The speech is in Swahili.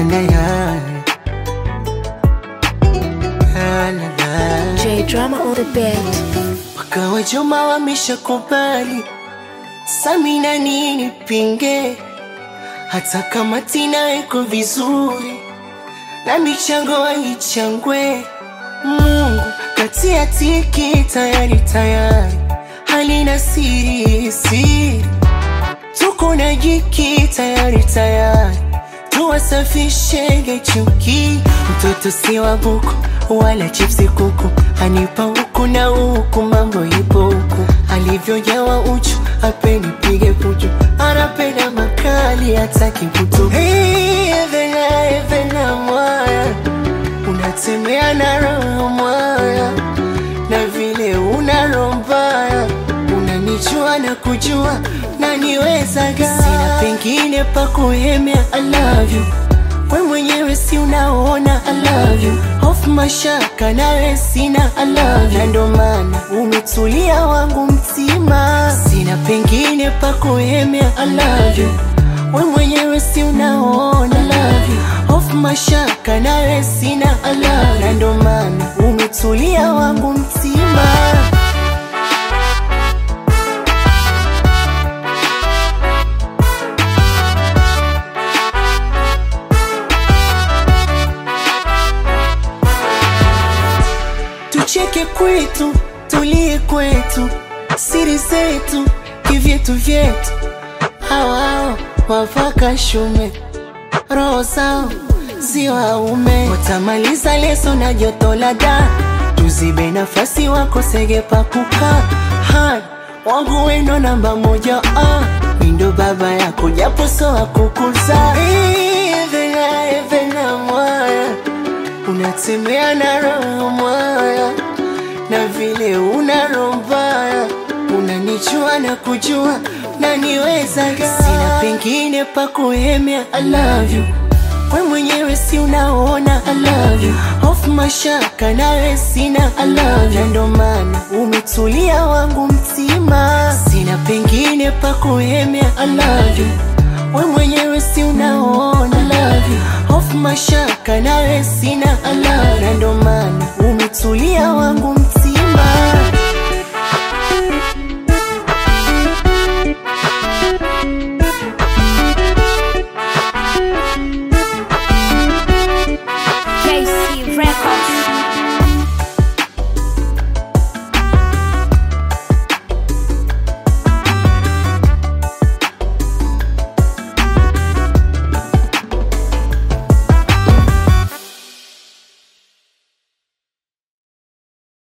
na ya La, la, la. J Drama on the beat. Wakawa Juma wameshakubali, Samina nini pinge, hata kama Tina iko vizuri na michango haichangwe. Mungu katia tiki tayari tayari, halina siri siri, tuko na jiki tayari tayari, tuwasafishege chuki. Mtoto si wa buku wala chipsi kuku, anipa huku na huku, mambo ipo huku, alivyojawa uchu apeni pige puchu, anapenda makali hataki kutu. Hey, Evena, Evena mwaya, unatembea na roho mwaya, na vile una roho mbaya, unanijua na kujua na niwezaga, sina pengine pa kuhemea. I love you we mwenyewe si unaona I love you hofu mashaka nawe sina I love you na ndo maana umetulia wangu mtima sina pengine pa kuhemea I love you we mwenyewe si unaona I love you hofu mashaka nawe sina I love you na ndo maana umetulia wangu mtima tucheke kwetu, tulie kwetu, siri zetu, kivyetu vyetu. Hawao wavaka shume, roho zao si waume, watamaliza leso na joto la da, tuzibe nafasi wakosege pa kukaa. Hai, wangu wendo namba moja, ah, mindo baba yako japo so akukuza. Evena, Evena mwaya unatembea na roho mwaya, na vile una roho mbaya, unanijua na kujua na niwezaga, sina pengine pa kuhemea. I love you we mwenyewe si unaona I love you hofu mashaka nawe sina I love you na ndo maana umetulia wangu mtima, sina pengine pa kuhemea. I love you we mwenyewe si unaona I love you hofu mashaka nawe sina I love you na ndo maana umetulia wangu mtima. KC Records.